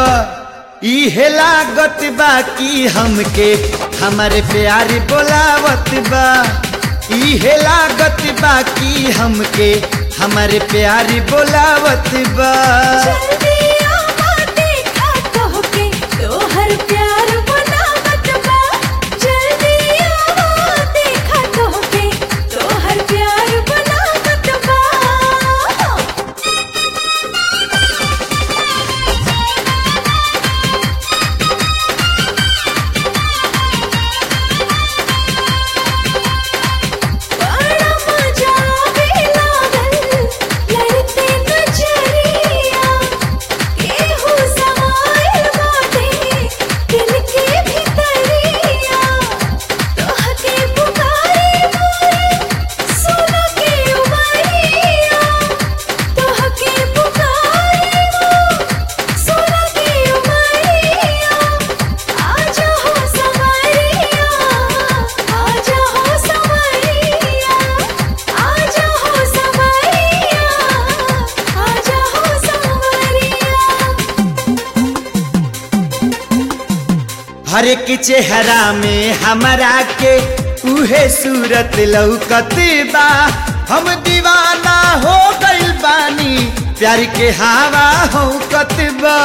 बा इहे लागत बा कि हमके हमारे प्यारी बोलावत बा इहे लागत बा कि हमके हमारे प्यारी बोलावत बा जल्दी आवा देखा तोहके तोहर प्यार बनावत बा जल्दी आवा देखा तोहके तोहर प्यार बनावत बा बड़ा मजा आवे लागल लड़ते नजरिया केहू समाइल बाटे दिल के भीतरिया तोहके पुकारे मोरे सोना के उमरिया तोहके पुकारे मोरे सोना के उमरिया आजा हो संवरिया आजा हो संवरिया आजा हो संवरिया आजा हो संवरिया हर एक चेहरा में हमरा के उहे सूरत लौकत बा हम दीवाना हो गइल बानी प्यार के हवा हो बा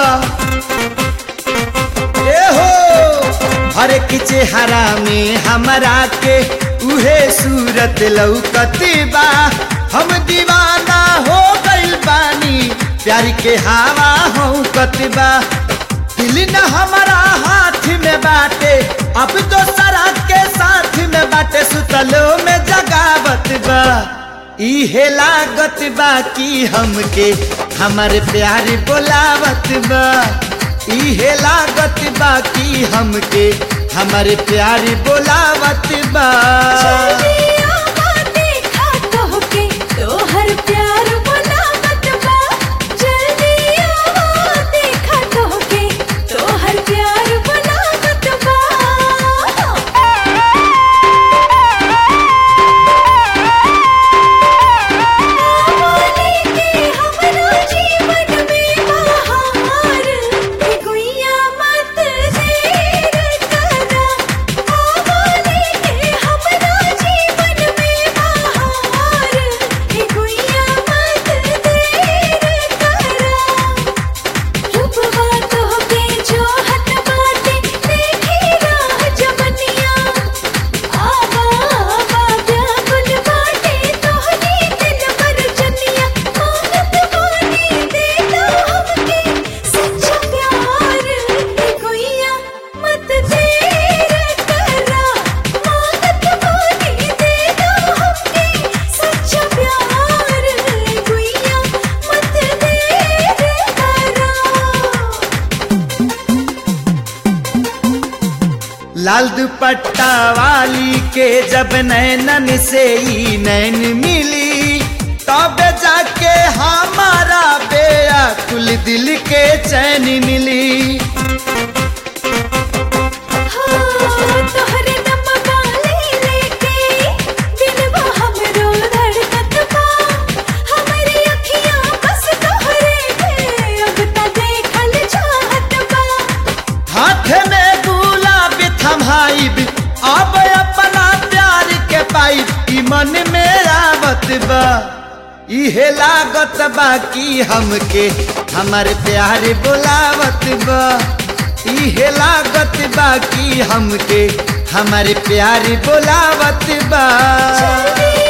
ए हो हर एक चेहरा में हमरा के उहे सूरत लौकत बा हम दीवाना हो गइल बानी प्यार के हवा हो बा दिल न हमारा हाथ में बाटे अब तो सरा के साथ में बाटे सुतलो में जगावत बा इहे लागत बा कि हमके हमारे प्यार बोलावत बा इहे लागत बा कि हमके हमारे प्यार बोलावत बा जल्दी आवा देखा तोहके तोहर प्यार बनावत बा जल्दी आवा देखा तोहके तोहर प्यार बनावत बा आवाने के हमरा जीवन में बहार हे गुइया मत देर करा आवाने के हमरा जीवन में बहार हे गुइया मत देर करा रूपवा तोहके जोहत बाटे देखी राह जवनिया आवा आवा व्याकुल बाटे तोहनी दिल पर जनिया मांगत बानी देता हमके सच्चा प्यार हे कोइया मत देर करा मांगत बानी देता हमके सच्चा प्यार हे कोइया मत देर करा लाल दुपट्टा वाली के जब नैनन से ही नैन मिली तब जाके हमारा बेअकुल दिल के चैन मिली तोहरे नम वाले लेके दिलवा हमरो धड़कत बा हमरी अखियां बस तोहरे के अब त देखल चाहत बा हाथ में गुलाब थमाइब अब अपना प्यार के पाइब ई मन में आवत बा इहे लागत बा कि हमके हमारे प्यार बोलावत बा इहे लागत बा कि हमके हमारे प्यार बोलावत बा जल्दी